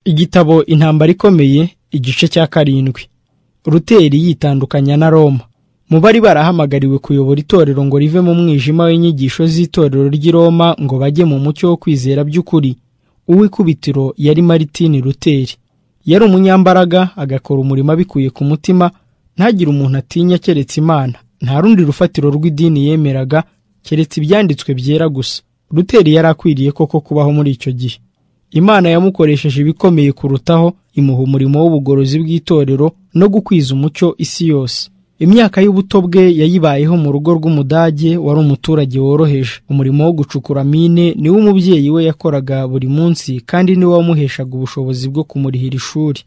Igitabo Intambara ikomeye igice cya karindwi Ruteri yitandukanya na Roma mu bari barahamagariwe kuyobora itorero ngo rive mu mwijima w'inyigisho z'itorero ry'i Roma ngo bajye mu mucyo wo kwizera by'ukuri uw'ikubitiro yari Maritini Luteri yari umunyambaraga agakora umurimo abikuye ku mutima ntagire umuntu atinya keretse Imana nta rundi rufatiro rw'idini yemeraga keretse ibyanditswe byera gusa Luteri yari akwiriye koko kubaho muri icyo gihe Imana yamukoresheje ibikomeye kurutaho imuha umurimo w'ubugorozi bw'itorero no gukwiza umucyo isi yose imyaka y'ubuto bwe yayibayeho mu rugo rw'umudage wari umuturage woroheje umurimo wo gucukura mine niwo umubyeyi we yakoraga buri munsi kandi niwo wamuheshaga ubushobozi bwo kumurihira ishuri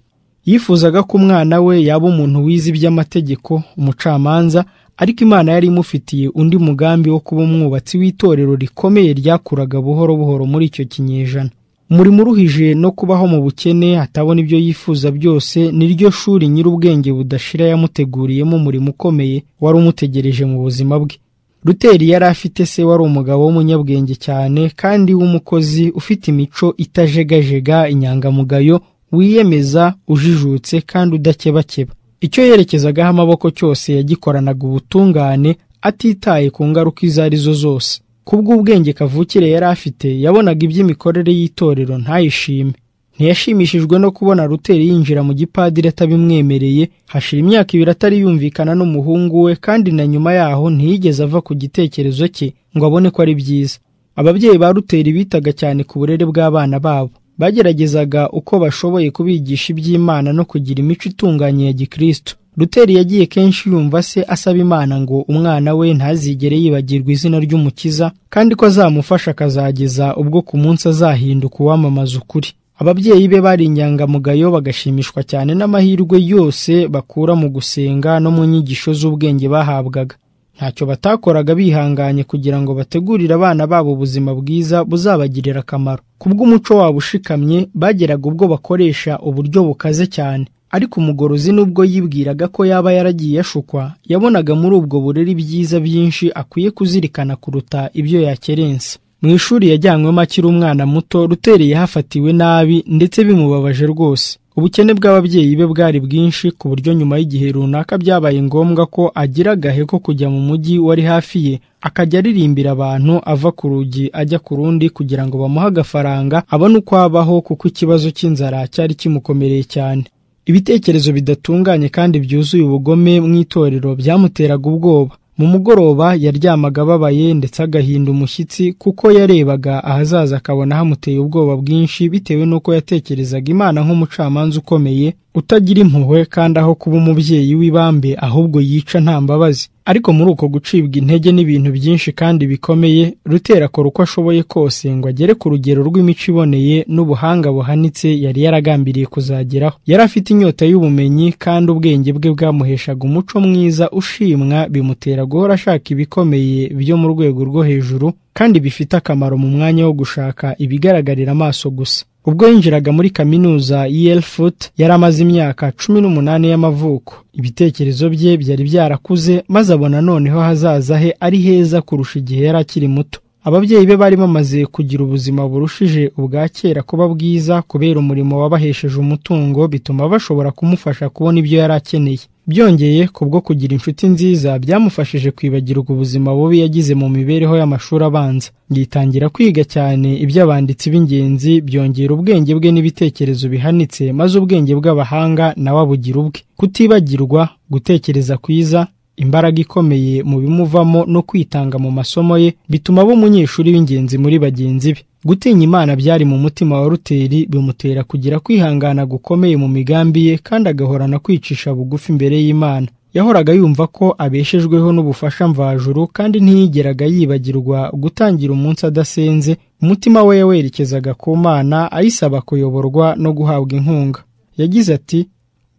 yifuzaga ko umwana we yaba umuntu wize iby'amategeko umucamanza ariko imana yari imufitiye undi mugambi wo kuba umwubatsi w'itorero rikomeye ryakuraga buhoro buhoro muri icyo kinyejana umurimo uruhije no kubaho mu bukene atabona ibyo yifuza byose niryo shuri nyir'ubwenge budashira yamuteguriyemo umurimo ukomeye wari umutegereje mu buzima bwe ruteri yari afite se wari umugabo w'umunyabwenge cyane kandi w'umukozi ufite imico itajegajega inyangamugayo wiyemeza ujijutse kandi udakebakeba icyo yerekezagaho amaboko cyose yagikoranaga ubutungane atitaye ku ngaruka izo ari zo zose kubw'ubwenge kavukire yari afite yabonaga iby'imikorere y'itorero ntayishime ntiyashimishijwe no kubona ruteri yinjira mu gipadiri atabimwemereye hashira imyaka ibiri atari yumvikana n'umuhungu we kandi na nyuma yaho ntiyigeze ava ku gitekerezo cye ngo abone ko ari byiza ababyeyi ba ruteri bitaga cyane ku burere bw'abana babo bageragezaga uko bashoboye kubigisha iby'imana no kugira imico itunganye ya gikristo ruteri yagiye kenshi yumva se asaba imana ngo umwana we ntazigere yibagirwa izina ry'umukiza kandi ko azamufasha akazageza ubwo ku munsi azahinduka uwamamaza ukuri ababyeyi be bari inyangamugayo bagashimishwa cyane n'amahirwe yose bakura mu gusenga no mu nyigisho z'ubwenge bahabwaga ntacyo batakoraga bihanganye kugira ngo bategurire abana babo ubuzima bwiza buzabagirira akamaro kubw'umuco wabo ushikamye bageraga ubwo bakoresha uburyo bukaze cyane ariko umugorozi nubwo yibwiraga ko yaba yaragiye yashukwa yabonaga muri ubwo burere ibyiza byinshi akwiye kuzirikana kuruta ibyo yakerense mu ishuri yajyanywemo akiri umwana muto ruteri yahafatiwe nabi ndetse bimubabaje rwose ubukene bw'ababyeyi be bwari bwinshi ku buryo nyuma y'igihe runaka byabaye ngombwa ko agira agahe ko kujya mu mujyi wari hafi ye akajya aririmbira abantu ava ku rugi ajya ku rundi kugira ngo bamuhe agafaranga abone uko abaho kuko ikibazo cy'inzara cyari kimukomereye cyane ibitekerezo bidatunganye kandi byuzuye ubugome mu itorero byamuteraga ubwoba mu mugoroba yaryamaga ababaye ndetse agahinda umushyitsi kuko yarebaga ahazaza akabona hamuteye ubwoba bwinshi bitewe n'uko yatekerezaga imana nk'umucamanza ukomeye utagira impuhwe kandi aho kuba umubyeyi w'ibambe ahubwo yica nta mbabazi ariko muri uko gucibwa intege n'ibintu byinshi kandi bikomeye rutera akora uko ashoboye kose ngo agere ku rugero rw'imico iboneye n'ubuhanga buhanitse yari yaragambiriye kuzageraho yari afite inyota y'ubumenyi kandi ubwenge bwe bwamuheshaga umuco mwiza ushimwa bimutera guhora ashaka ibikomeye byo mu rwego rwo hejuru kandi bifite akamaro mu mwanya wo gushaka ibigaragarira amaso gusa ubwo yinjiraga muri kaminuza y'Elfurt yari amaze imyaka cumi n'umunani y'amavuko ibitekerezo bye byari byarakuze maze abona noneho hazaza he ari heza kurusha igihe yari akiri muto ababyeyi be bari bamaze kugira ubuzima burushije ubwa kera kuba bwiza kubera umurimo wabahesheje umutungo bituma bashobora kumufasha kubona ibyo yari akeneye byongeye kubwo kugira inshuti nziza byamufashije kwibagirwa ubuzima bubi yagize mu mibereho y'amashuri abanza yitangira kwiga cyane iby'abanditsi b'ingenzi byongera ubwenge bwe n'ibitekerezo bihanitse maze ubwenge bw'abahanga nawe abugira ubwe kutibagirwa gutekereza kwiza imbaraga ikomeye mu bimuvamo no kwitanga mu masomo ye bituma aba umunyeshuri w'ingenzi muri bagenzi be gutinya imana byari mu mutima wa ruteri bimutera kugira kwihangana gukomeye mu migambi ye kandi agahorana kwicisha bugufi imbere y'imana yahoraga yumva ko abeshejweho n'ubufasha mvajuru kandi ntiyigeraga yibagirwa gutangira umunsi adasenze umutima we yawerekezaga ku mana ayisaba kuyoborwa no guhabwa inkunga yagize ati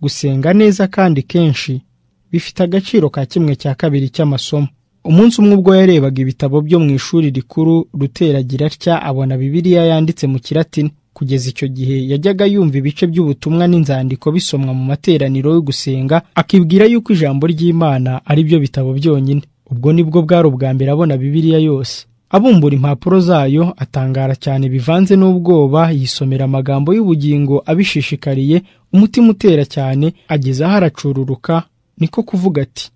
gusenga neza kandi kenshi bifite agaciro ka kimwe cya kabiri cy'amasomo umunsi umwe ubwo yarebaga ibitabo byo mu ishuri rikuru ruteragira atya abona bibiliya yanditse mu kiratini kugeza icyo gihe yajyaga yumva ibice by'ubutumwa n'inzandiko bisomwa mu materaniro yo gusenga akibwira yuko ijambo ry'imana ari byo bitabo byonyine ubwo nibwo bwari ubwa mbere abona bibiliya yose abumbura impapuro zayo atangara cyane bivanze n'ubwoba yisomera amagambo y'ubugingo abishishikariye umutima utera cyane ageze aho aracururuka niko kuvuga ati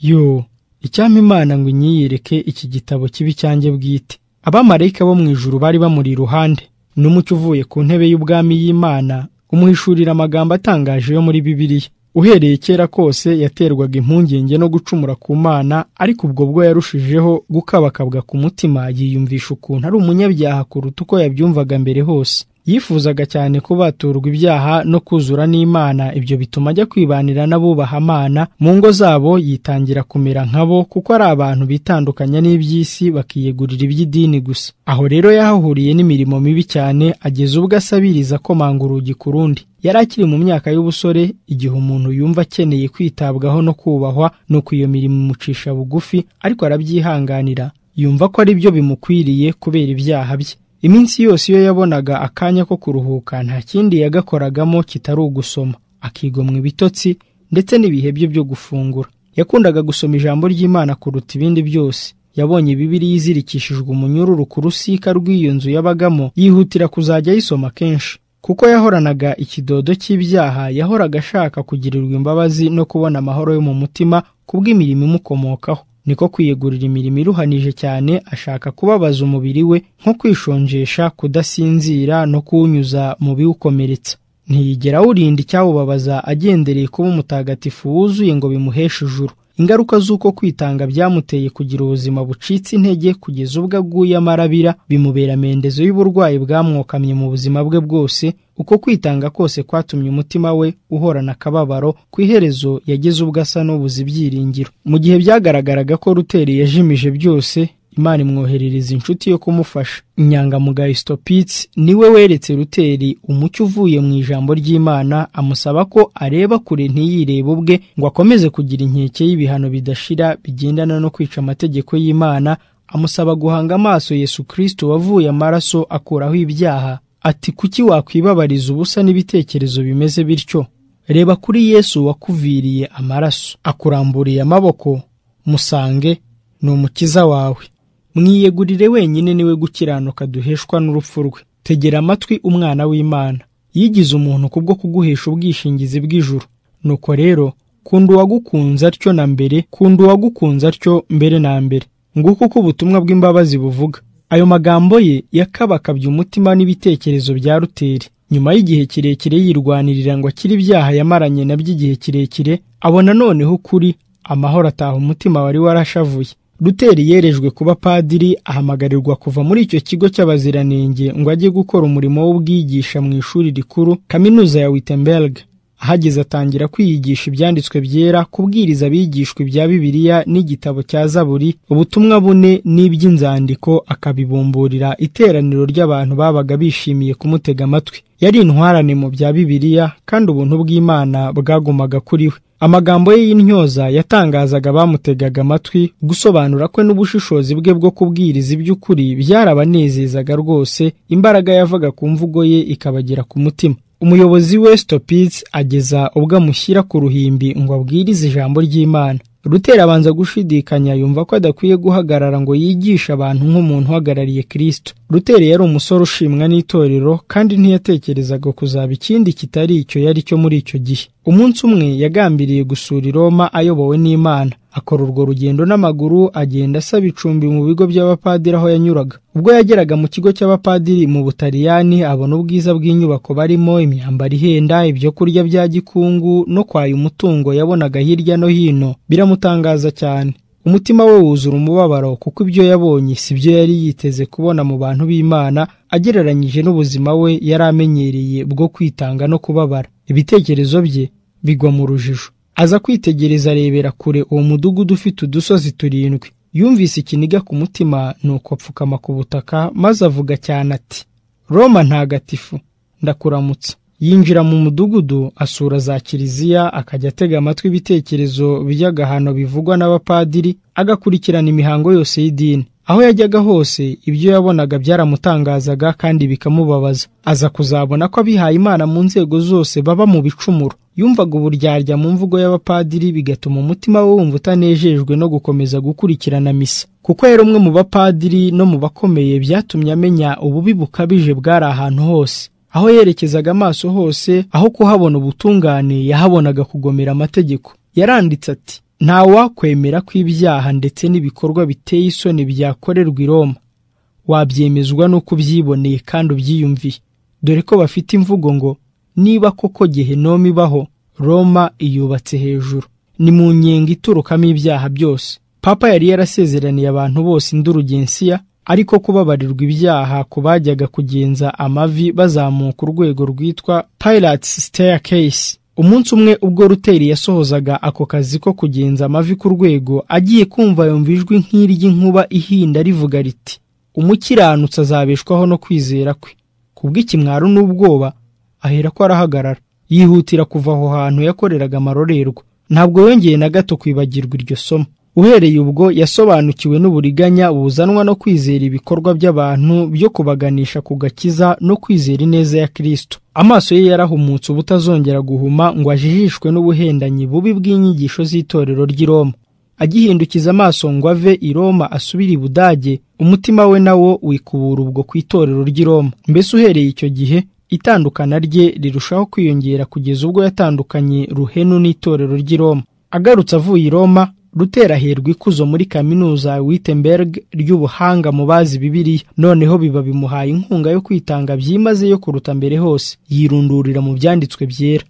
yo icyampa imana ngo inyiyereke iki gitabo kibi cyanjye bwite abamarayika bo mu ijuru bari bamuri iruhande n'umucyo uvuye ku ntebe y'ubwami y'imana umuhishurira amagambo atangaje yo muri bibiliya uhereye kera kose yaterwaga impungenge no gucumura ku mana ariko ubwo bwo yarushijeho gukabakabwa ku mutima yiyumvisha ukuntu ari umunyabyaha kuruta uko yabyumvaga mbere hose yifuzaga cyane kubaturwa ibyaha no kuzura n'imana ibyo bituma ajya kwibanira n'abubaha amana mu ngo zabo yitangira kumera nkabo kuko ari abantu bitandukanya n'iby'isi bakiyegurira iby'idini gusa aho rero yahahuriye n'imirimo mibi cyane ageza ubwo asabiriza komanga urugi ku rundi yari akiri mu myaka y'ubusore igihe umuntu yumva akeneye kwitabwaho no kubahwa nuko iyo mirimo imucisha bugufi ariko arabyihanganira yumva ko ari byo bimukwiriye kubera ibyaha bye iminsi yose iyo yabonaga akanya ko kuruhuka nta kindi yagakoragamo kitari ugusoma akigomwa ibitotsi ndetse n'ibihe bye byo gufungura yakundaga gusoma ijambo ry'imana kuruta ibindi byose yabonye bibiliya izirikishijwe umunyururu ku rusika rw'iyo nzu yabagamo yihutira kuzajya ayisoma kenshi kuko yahoranaga ikidodo cy'ibyaha yahoraga ashaka kugirirwa imbabazi no kubona amahoro yo mu mutima kubw'imirimo imukomokaho niko kwiyegurira imirimo iruhanije cyane ashaka kubabaza umubiri we nko kwishonjesha kudasinzira no kuwunyuza mu biwukomeretsa ntiyigera awurinda icyawubabaza agendereye kuba umutagatifu wuzuye ngo bimuheshe ijuru ingaruka z'uko kwitanga byamuteye kugira ubuzima bucitse intege kugeza ubwo aguye amarabira bimubera mendezo y'uburwayi bwamwokamye mu buzima bwe bwose uko kwitanga kose kwatumye umutima we uhorana akababaro ku iherezo yageze ubwo asa n'ubuze ibyiringiro mu gihe byagaragaraga ko ruteri yajimije byose imana imwoherereza inshuti yo kumufasha inyangamugayo sitopitsi niwe weretse ruteri umucyo uvuye mu ijambo ry'imana amusaba ko areba kure ntiyirebe ubwe ngo akomeze kugira inkeke y'ibihano bidashira bigendana no kwica amategeko y'imana amusaba guhanga amaso yesu kirisito wavuye amaraso akuraho ibyaha ati kuki wakwibabariza ubusa n'ibitekerezo bimeze bityo reba kuri yesu wakuviriye amaraso akuramburiye amaboko musange ni umukiza wawe mwiyegurire wenyine niwe gukiranuka duheshwa n'urupfu rwe tegera amatwi umwana w'imana yigize umuntu kubwo kuguhesha ubwishingizi bw'ijuru nuko rero kunda uwagukunze atyo na mbere kunda uwagukunze atyo mbere na mbere nguko uko ubutumwa bw'imbabazi buvuga ayo magambo ye yakabakabye umutima n'ibitekerezo bya ruteri nyuma y'igihe kirekire yirwanirira ngo akire ibyaha yamaranye nabyo igihe kirekire abona noneho ukuri amahoro ataha umutima wari warashavuye ruteri yerejwe kuba padiri ahamagarirwa kuva muri icyo kigo cy'abaziranenge ngo ajye gukora umurimo w'ubwigisha mu ishuri rikuru kaminuza ya wittenberg ahageze atangira kwiyigisha ibyanditswe byera kubwiriza abigishwa ibya bibiliya n'igitabo cya zaburi ubutumwa bune n'iby'inzandiko akabibumburira iteraniro ry'abantu babaga bishimiye kumutega amatwi yari intwarane mu bya bibiliya kandi ubuntu bw'imana bwagumaga kuri we amagambo ye y'intyoza yatangazaga bamutegaga amatwi gusobanura kwe n'ubushishozi bwe bwo kubwiriza iby'ukuri byarabanezezaga rwose imbaraga yavaga ku mvugo ye ikabagera ku mutima umuyobozi we stopitsi ageza ubwo amushyira ku ruhimbi ngo abwirize ijambo ry'imana rutera abanza gushidikanya yumva ko adakwiye guhagarara ngo yigishe abantu nk'umuntu uhagarariye kirisito rutera yari umusore ushimwa n'itorero kandi ntiyatekerezaga kuzaba ikindi kitari icyo yari cyo muri icyo gihe umunsi umwe yagambiriye gusura i roma ayobowe n'imana akora urwo rugendo n'amaguru agenda asaba icumbi mu bigo by'abapadiri aho yanyuraga ubwo yageraga mu kigo cy'abapadiri mu butaliyani abona ubwiza bw'inyubako barimo imyambaro ihenda ibyo kurya bya gikungu no kwaya umutungo yabonaga hirya no hino biramutangaza cyane umutima we wuzura umubabaro kuko ibyo yabonye si byo yari yiteze kubona mu bantu b'imana agereranyije n'ubuzima we yari amenyereye bwo kwitanga no kubabara ibitekerezo bye bigwa mu rujijo aza kwitegereza arebera kure uwo mudugudu ufite udusozi turindwi yumvise ikiniga ku mutima nuko apfukama ku butaka maze avuga cyane ati roma ntagatifu ndakuramutsa yinjira mu mudugudu asura za kiliziya akajya atega amatwi ibitekerezo by'agahano bivugwa n'abapadiri agakurikirana imihango yose y'idini aho yajyaga hose ibyo yabonaga byaramutangazaga kandi bikamubabaza aza kuzabona ko abihaye imana mu nzego zose baba mu bicumuro yumvaga uburyarya mu mvugo y'abapadiri bigatuma umutima we wumva utanejejwe no gukomeza gukurikirana misa kuko yari umwe mu bapadiri no mu bakomeye byatumye amenya ububi bukabije bwari ahantu hose aho yerekezaga amaso hose aho kuhabona ubutungane yahabonaga kugomera amategeko yaranditse ati ntawakwemera ko ibyaha ndetse n'ibikorwa biteye isoni byakorerwa i Roma wabyemezwa n'uko ubyiboneye kandi ubyiyumviye dore ko bafite imvugo ngo niba koko gehenomi ibaho Roma iyubatse hejuru ni mu nyenga iturukamo ibyaha byose papa yari yarasezeraniye abantu bose indurugensiya ariko kubabarirwa ibyaha ku bajyaga kugenza amavi bazamuka urwego rwitwa Pilates Staircase umunsi umwe ubwo ruteri yasohozaga ako kazi ko kugenza amavi ku rwego agiye kumva yumva ijwi nk'iry'inkuba ihinda rivuga riti umukiranutsi azabeshwaho no kwizera kwe kubw'ikimwaro n'ubwoba ahera ko arahagarara yihutira kuva aho hantu yakoreraga amarorerwa ntabwo yongeye na gato kwibagirwa iryo somo uhereye ubwo yasobanukiwe n'uburiganya buzanwa no kwizera ibikorwa by'abantu byo kubaganisha ku gakiza no kwizera ineza ya Kristo amaso ye yarahumutse ubutazongera guhuma ngo ajijishwe n'ubuhendanyi bubi bw'inyigisho z'itorero ry'i Roma agihindukiza amaso ngo ave i Roma asubire i Budage umutima we nawo wikubura ubwo ku itorero ry'i Roma mbese uhereye icyo gihe itandukana rye rirushaho kwiyongera kugeza ubwo yatandukanye ruhenu n'itorero ry'i Roma agarutse avuye i Roma ruteraherwa ikuzo muri kaminuza Wittenberg ry'ubuhanga mu bazi Bibiliya noneho biba bimuhaye inkunga yo kwitanga byimazeyo kuruta mbere hose yirundurira mu byanditswe byera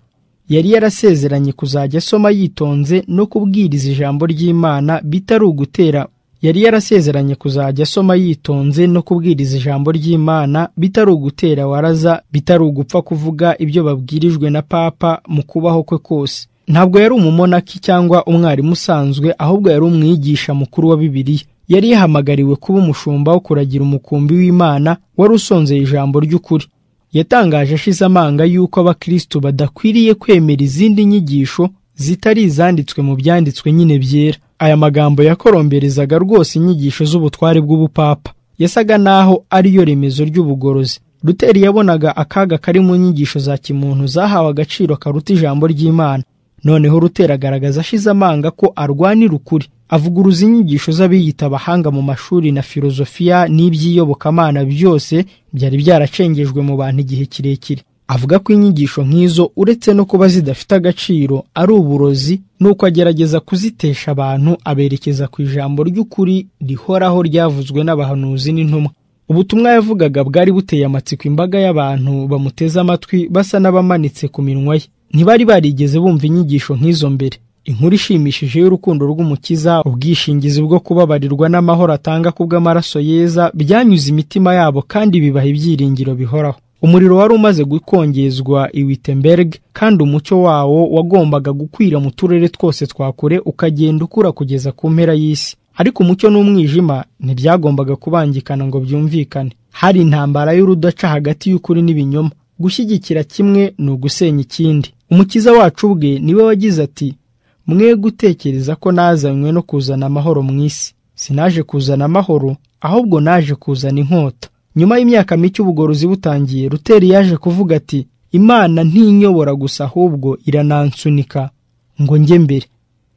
yari yarasezeranye kuzajya asoma yitonze no kubwiriza ijambo ry'Imana bitari ugutera yari yarasezeranye kuzajya asoma yitonze no kubwiriza ijambo ry'Imana bitari ugutera waraza bitari ugupfa kuvuga ibyo babwirijwe na papa mu kubaho kwe kose ntabwo yari umumonaki cyangwa umwarimu usanzwe ahubwo yari umwigisha mukuru wa Bibiliya yari yahamagariwe kuba umushumba wo kuragira umukumbi w'Imana wari usonzeye ijambo ry'ukuri yatangaje ashize amanga y'uko abakristo badakwiriye kwemera izindi nyigisho zitari izanditswe mu byanditswe nyine byera aya magambo yakoromberezaga rwose inyigisho z'ubutware bw'ubupapa yasaga naho ariyo remezo ry'ubugorozi Luteri yabonaga akaga kari mu nyigisho za kimuntu zahawe agaciro karuta ijambo ry'Imana noneho Lutera agaragaza ashize amanga ko arwanira ukuri avuguruza inyigisho z'abiyita abahanga mu mashuri na filozofiya n'iby'iyobokamana byose byari byaracengejwe mu bantu igihe kirekire avuga ko inyigisho nk'izo uretse no kuba zidafite agaciro ari uburozi nuko agerageza kuzitesha abantu aberekeza ku ijambo ry'ukuri rihoraho ryavuzwe n'abahanuzi n'intumwa ubutumwa yavugaga bwari buteye amatsiko imbaga y'abantu bamuteze amatwi basa n'abamanitse ku minwa ye ntibari barigeze bumva inyigisho nk'izo mbere inkuru ishimishije y'urukundo rw'umukiza ubwishingizi bwo kubabarirwa n'amahoro atanga kubw'amaraso yeza byanyuze imitima yabo kandi bibaha ibyiringiro bihoraho umuriro wari umaze gukongezwa i Wittenberg kandi umucyo wawo wagombaga gukwira mu turere twose twa kure ukagenda ukura kugeza ku mpera y'isi ariko umucyo n'umwijima ntibyagombaga kubangikana ngo byumvikane hari intambara y'urudaca hagati y'ukuri n'ibinyoma gushyigikira kimwe ni ugusenya ikindi umukiza wacu ubwe niwe wagize ati mwe gutekereza ko nazanywe no kuzana amahoro mu isi sinaje kuzana amahoro ahubwo naje kuzana inkota nyuma y'imyaka mike ubugorozi butangiye ruteri yaje kuvuga ati imana ntinyobora gusa ahubwo iranansunika ngo njye mbere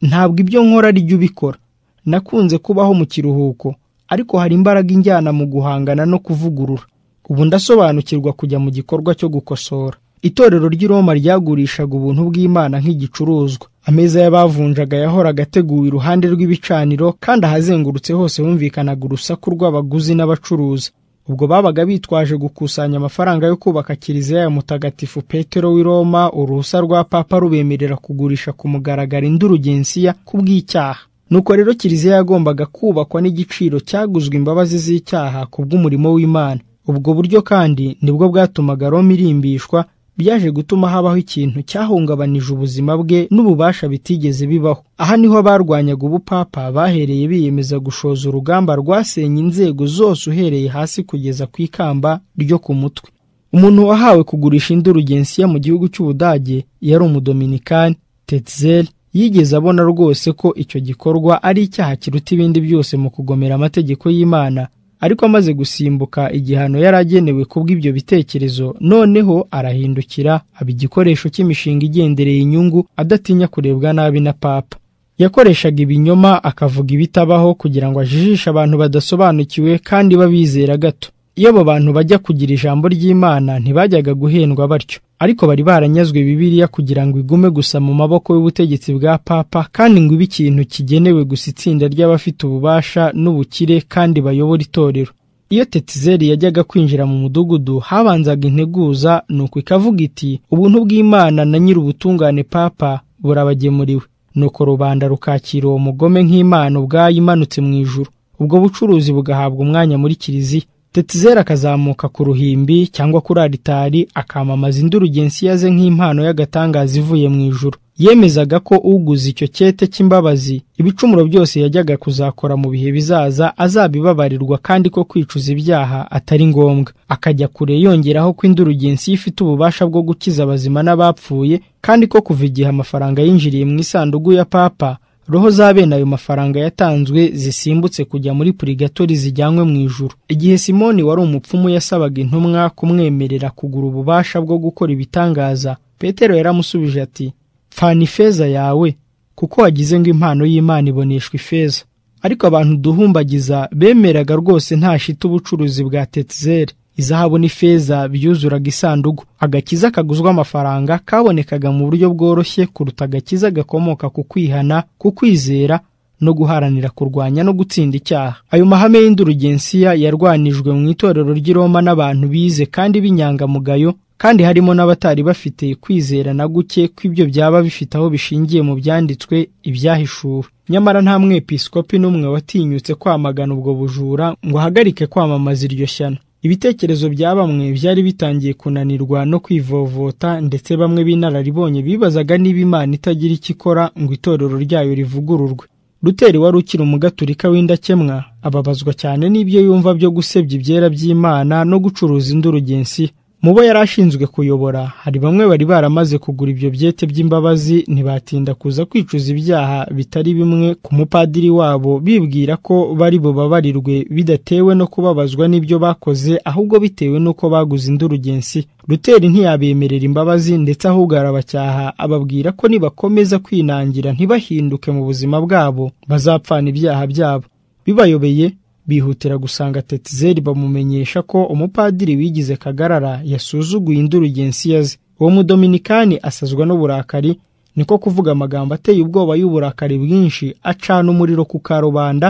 ntabwo ibyo nkora ari jya ubikora nakunze kubaho mu kiruhuko ariko hari imbaraga injyana mu guhangana no kuvugurura ubu ndasobanukirwa kujya mu gikorwa cyo gukosora itorero ry'i Roma ryagurishaga ubuntu bw'Imana nk'igicuruzwa ameza y'abavunjaga yahoraga ateguwe iruhande rw'ibicaniro kandi ahazengurutse hose humvikanaga urusaku rw'abaguzi n'abacuruzi ubwo babaga bitwaje gukusanya amafaranga yo kubaka kiliziya ya mutagatifu petero w'i Roma uruhusa rwa papa rubemerera kugurisha ku mugaragaro indurugensiya kubw'icyaha nuko rero kiliziya yagombaga kubakwa n'igiciro cyaguzwe imbabazi z'icyaha ku bw'umurimo w'Imana ubwo buryo kandi nibwo bwatumaga Roma irimbishwa byaje gutuma habaho ikintu cyahungabanije ubuzima bwe n'ububasha bitigeze bibaho aha niho abarwanyaga ubupapa bahereye biyemeza gushoza urugamba rwasenye inzego zose uhereye hasi kugeza ku ikamba ryo ku mutwe umuntu wahawe kugurisha indurugensiya mu gihugu cy'ubudage yari umudominikani tetzel yigeze abona rwose ko icyo gikorwa ari icyaha kiruta ibindi byose mu kugomera amategeko y'imana ariko amaze gusimbuka igihano yari agenewe kubw'ibyo bitekerezo noneho arahindukira aba igikoresho cy'imishinga igendereye inyungu adatinya kurebwa nabi na papa yakoreshaga ibinyoma akavuga ibitabaho kugira ngo ajijishe abantu badasobanukiwe kandi babizera gato iyo abo bantu bajya kugira ijambo ry'imana ntibajyaga guhendwa batyo ariko bari baranyazwe bibiliya kugira ngo igume gusa mu maboko y'ubutegetsi bwa papa kandi ngo ibe ikintu kigenewe gusa itsinda ry'abafite ububasha n'ubukire kandi bayobora itorero iyo tetizeri yajyaga kwinjira mu mudugudu habanzaga integuza nuko ikavuga iti ubuntu bw'imana na nyir'ubutungane papa burabagemuriwe nuko rubanda rukakira uwo mugome nk'imana ubwayo imanutse mu ijuru ubwo bucuruzi bugahabwa umwanya muri kiliziya tetizera akazamuka ku ruhimbi cyangwa kuri aritari akamamaza induru gensiya ze nk'impano y'agatangaza ivuye mu ijuru yemezaga ko uguze icyo cyete cy'imbabazi ibicumuro byose yajyaga kuzakora mu bihe bizaza azabibabarirwa kandi ko kwicuza ibyaha atari ngombwa akajya kure yongeraho ko induru gensiya ifite ububasha bwo gukiza abazima n'abapfuye kandi ko kuva igihe amafaranga yinjiriye mu isanduku ya papa roho za bene ayo mafaranga yatanzwe zisimbutse kujya muri purigatori zijyanywe mu ijuru igihe simoni wari umupfumu yasabaga intumwa kumwemerera kugura ububasha bwo gukora ibitangaza petero yaramusubije ati pfana ifeza yawe kuko wagize ngo impano y'imana iboneshwa ifeza ariko abantu duhumbagiza bemeraga rwose ntashite ubucuruzi bwa tetizere izahabu n'ifeza byuzuraga isanduku agakiza kaguzwa amafaranga kabonekaga mu buryo bworoshye kuruta agakiza gakomoka ku kwihana ku kwizera no guharanira kurwanya no gutsinda icyaha ayo mahame y'indurugensiya yarwanijwe mu itorero ry'i Roma n'abantu bize kandi b'inyangamugayo kandi harimo n'abatari bafite kwizera na guke kw'ibyo byaba bifite aho bishingiye mu byanditswe ibyahishuwe nyamara nta mwepiskopi n'umwe watinyutse kwamagana ubwo bujura ngo ahagarike kwamamaza iryo shyano ibitekerezo bya bamwe byari bitangiye kunanirwa no kwivovota ndetse bamwe b'inararibonye bibazaga niba imana itagira icyo ikora ngo itorero ryayo rivugururwe ruteri wari ukiri umugaturika w'indakemwa ababazwa cyane n'ibyo yumva byo gusebya ibyera by'imana no gucuruza indurugensi mu bo yari ashinzwe kuyobora hari bamwe bari baramaze kugura ibyo byete by'imbabazi ntibatinda kuza kwicuza ibyaha bitari bimwe ku mupadiri wabo bibwira ko bari bubabarirwe bidatewe no kubabazwa n'ibyo bakoze ahubwo bitewe n'uko baguze indurugensi ruteri ntiyabemerera imbabazi ndetse ahubwo arabacyaha ababwira ko nibakomeza kwinangira ntibahinduke mu buzima bwabo bazapfana ibyaha byabo bibayobeye bihutira gusanga tetizeri bamumenyesha ko umupadiri wigize kagarara yasuzuguye indurugensiya ze uwo mudominikani asazwa n'uburakari niko kuvuga amagambo ateye ubwoba y'uburakari bwinshi acana umuriro ku karubanda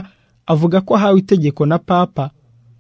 avuga ko ahawe itegeko na papa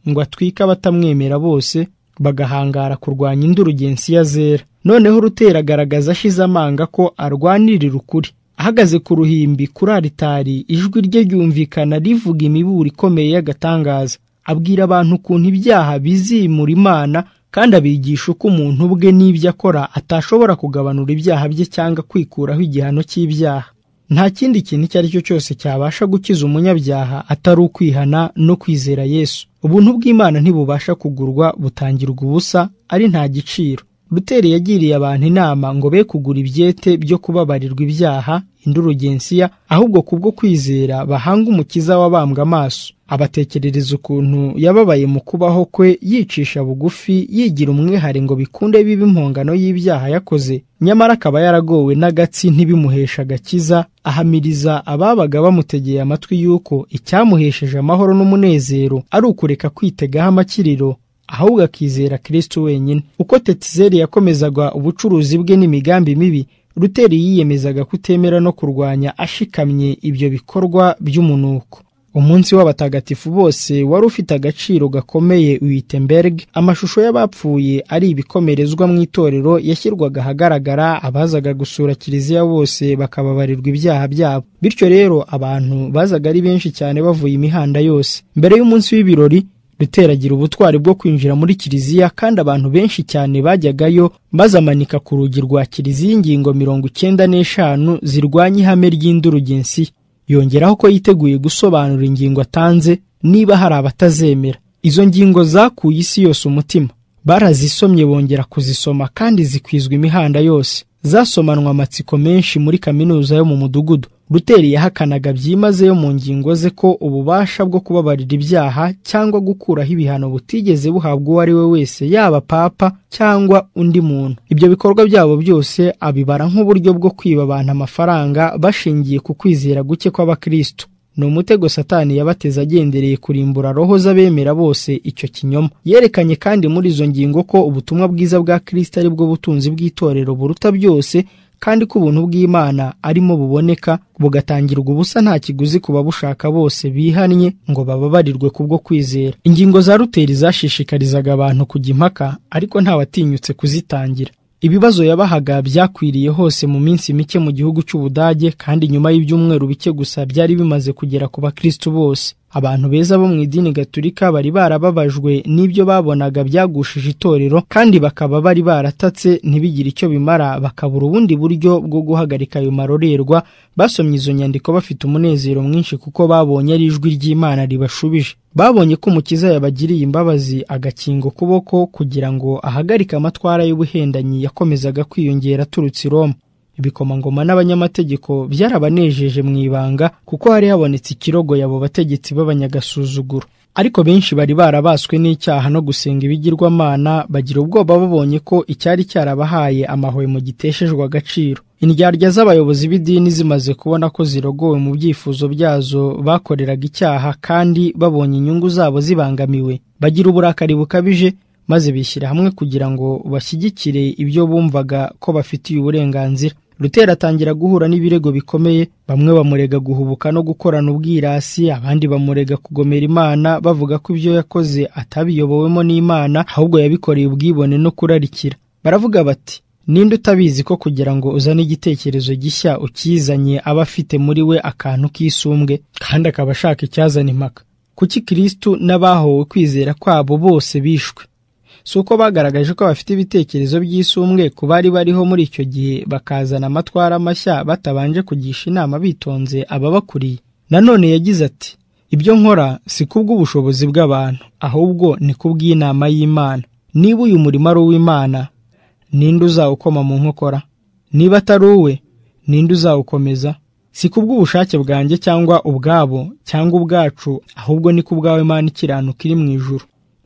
ngo atwike abatamwemera bose bagahangara kurwanya indurugensiya zera noneho urutera agaragaza ashize amanga ko arwanirira ukuri ahagaze ku ruhimbi kuri aritari ijwi rye ryumvikana rivuga imiburo ikomeye y'agatangaza abwira abantu ukuntu ibyaha bizimura imana kandi abigisha uko umuntu ubwe n'ibyo akora atashobora kugabanura ibyaha bye cyangwa kwikuraho igihano cy'ibyaha nta kindi kintu icyo ari cyo cyose cyabasha gukiza umunyabyaha atari ukwihana no kwizera yesu ubuntu bw'imana ntibubasha kugurwa butangirwa ubusa ari nta giciro ruteri yagiriye abantu inama ngo be kugura ibyete byo kubabarirwa ibyaha indurugensiya ahubwo kubwo kwizera bahanga umukiza wabambwe amaso abatekerereza ukuntu yababaye mu kubaho kwe yicisha bugufi yigira umwihare ngo bikunde bibe impongano y'ibyaha yakoze nyamara akaba yaragowe n'agatsi ntibimuhesha agakiza ahamiriza ababaga bamutegeye amatwi y'uko icyamuhesheje amahoro n'umunezero ari ukureka kwitegaho amakiriro ahubwo akizera kirisitu wenyine uko tetizeri yakomezaga ubucuruzi bwe n'imigambi mibi ruteri yiyemezaga kutemera no kurwanya ashikamye ibyo bikorwa by'umunuko umunsi w'abatagatifu bose wari ufite agaciro gakomeye wittenberg amashusho y'abapfuye ari ibikomerezwa mu itorero yashyirwaga ahagaragara abazaga gusura kiliziya bose bakababarirwa ibyaha byabo bityo rero abantu bazaga ari benshi cyane bavuye imihanda yose mbere y'umunsi w'ibirori ruteragira ubutwari bwo kwinjira muri kiliziya kandi abantu benshi cyane bajyagayo bazamanika ku rugi rwa kiliziya ingingo mirongo icyenda n'eshanu zirwanya ihame ry'indurugensi yongeraho ko yiteguye gusobanura ingingo atanze niba hari abatazemera izo ngingo zakuye isi yose umutima barazisomye bongera kuzisoma kandi zikwizwa imihanda yose zasomanwa amatsiko menshi muri kaminuza yo mu mudugudu ruteri yahakanaga byimazeyo mu ngingo ze ko ububasha bwo kubabarira ibyaha cyangwa gukuraho ibihano butigeze buhabwa uwo ari we wese yaba papa cyangwa undi muntu ibyo bikorwa byabo byose abibara nk'uburyo bwo kwiba abantu amafaranga bashingiye ku kwizera guke kw'abakristo ni umutego satani yabateze agendereye kurimbura roho z'abemera bose icyo kinyoma yerekanye kandi muri izo ngingo ko ubutumwa bwiza bwa kirisita ari bwo butunzi bw'itorero buruta byose kandi ko ubuntu bw'imana arimo buboneka bugatangirwa ubusa nta kiguzi ku babushaka bose bihannye ngo bababarirwe kubwo kwizera ingingo za ruteri zashishikarizaga abantu kujya impaka ariko ntawatinyutse kuzitangira ibibazo yabahaga byakwiriye hose mu minsi mike mu gihugu cy'ubudage kandi nyuma y'ibyumweru bike gusa byari bimaze kugera ku bakristo bose abantu beza bo mu idini gaturika bari barababajwe n'ibyo babonaga byagushije itorero kandi bakaba bari baratatse ntibigire icyo bimara bakabura ubundi buryo bwo guhagarika ayo marorerwa basomye izo nyandiko bafite umunezero mwinshi kuko babonye ari ijwi ry'imana ribashubije babonye ko umukiza yabagiriye imbabazi agakinga ukuboko kugira ngo ahagarike amatwara y'ubuhendanyi yakomezaga kwiyongera aturutse i Roma ibikomangoma n'abanyamategeko byarabanejeje mu ibanga kuko hari habonetse ikirogo yabo bategetsi b'abanyagasuzuguro ariko benshi bari barabaswe n'icyaha no gusenga ibigirwamana bagira ubwoba babonye ko icyari cyarabahaye amahwemo giteshejwe agaciro indyarya z'abayobozi b'idini zimaze kubona ko zirogowe mu byifuzo byazo bakoreraga icyaha kandi babonye inyungu zabo zibangamiwe bagira uburakari bukabije maze bishyira hamwe kugira ngo bashyigikire ibyo bumvaga ko bafitiye uburenganzira rutera atangira guhura n'ibirego bikomeye bamwe bamurega guhubuka no gukorana ubwirasi abandi bamurega kugomera imana bavuga ko ibyo yakoze atabiyobowemo n'imana ahubwo yabikoreye ubwibone no kurarikira baravuga bati ninde utabizi ko kugira ngo uzane igitekerezo gishya ukizanye aba afite muri we akantu k'isumbwe kandi akaba ashaka icyazana impaka kuki kirisitu n'abahowe kwizera kwabo bose bishwe si uko bagaragaje ko bafite ibitekerezo by'isumbwe ku bari bariho muri icyo gihe bakazana amatwara mashya batabanje kugisha inama bitonze ababakuriye nanone yagize ati ibyo nkora si kubw'ubushobozi bw'abantu ahubwo ni kubw'inama y'imana niba uyu murimo ari uw'imana ninde uzawukoma mu nkokora niba atari uwe ninde uzawukomeza si kubw'ubushake bwanjye cyangwa ubwabo cyangwa ubwacu ahubwo ni kubwawe imana ikiranuka iri mu ijuru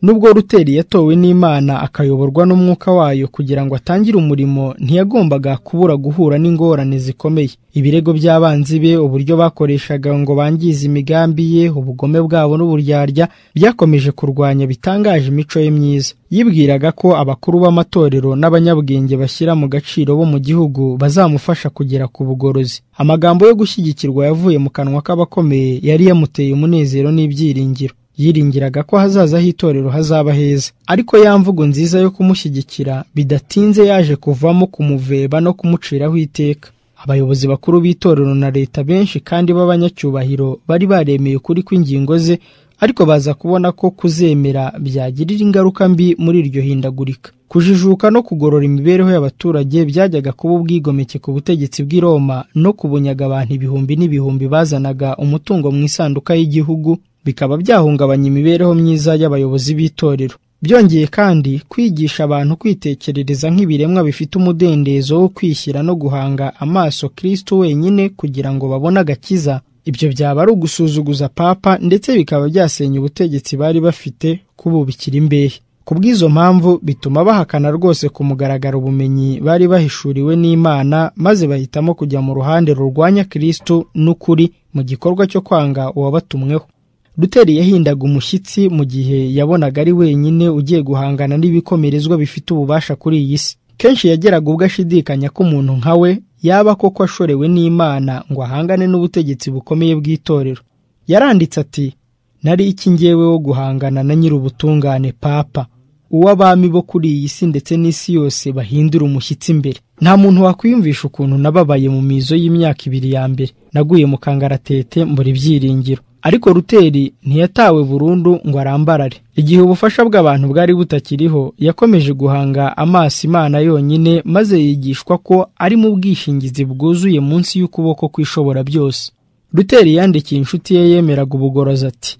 nubwo ruteri yatowe n'imana akayoborwa n'umwuka wayo kugira ngo atangire umurimo ntiyagombaga kubura guhura n'ingorane zikomeye ibirego by'abanzi be uburyo bakoreshaga ngo bangize imigambi ye ubugome bwabo n'uburyarya byakomeje kurwanya bitangaje imico ye myiza yibwiraga ko abakuru b'amatorero n'abanyabwenge bashyira mu gaciro bo mu gihugu bazamufasha kugera ku bugorozi amagambo yo gushyigikirwa yavuye mu kanwa k'abakomeye yari yamuteye umunezero n'ibyiringiro yiringiraga ko hazaza h'itorero hazaba heza ariko ya mvugo nziza yo kumushyigikira bidatinze yaje kuvamo kumuveba no kumuciraho iteka abayobozi bakuru b'itorero na leta benshi kandi b'abanyacyubahiro bari baremeye ukuri kw'ingingo ze ariko baza kubona ko kuzemera byagirira ingaruka mbi muri iryo hindagurika kujijuka no kugorora imibereho y'abaturage byajyaga kuba ubwigomeke ku butegetsi bw'i Roma no kubunyaga abantu ibihumbi n'ibihumbi bazanaga umutungo mu isanduka y'igihugu bikaba byahungabanya imibereho myiza y'abayobozi b'itorero byongeye kandi kwigisha abantu kwitekerereza nk'ibiremwa bifite umudendezo wo kwishyira no guhanga amaso kirisitu wenyine kugira ngo babone agakiza ibyo byaba ari ugusuzuguza papa ndetse bikaba byasenya ubutegetsi bari bafite kububikira imbehe ku bw'izo mpamvu bituma bahakana rwose ku mugaragaro ubumenyi bari bahishuriwe n'imana maze bahitamo kujya mu ruhande rurwanya kirisitu n'ukuri mu gikorwa cyo kwanga uwabatumweho ruteri yahindaga umushyitsi mu gihe yabonaga ari wenyine ugiye guhangana n'ibikomerezwa bifite ububasha kuri iyi si kenshi yageraga ubwo ashidikanya ko umuntu nka we yaba koko ashorewe n'imana ngo ahangane n'ubutegetsi bukomeye bw'itorero yaranditse ati nari iki ngewe wo guhangana na nyir'ubutungane papa uw'abami bo kuri iyi si ndetse n'isi yose bahindura umushyitsi imbere nta muntu wakwiyumvisha ukuntu nababaye mu mizo y'imyaka ibiri ya mbere naguye mu kangaratete mbura ibyiringiro ariko ruteri ntiyatawe burundu ngo arambarare igihe ubufasha bw'abantu bwari butakiriho yakomeje guhanga amaso imana yonyine maze yigishwa ko ari mu bwishingizi bwuzuye munsi y'ukuboko kw'ishobora byose ruteri yandikiye inshuti ye yemeraga ubugorozi ati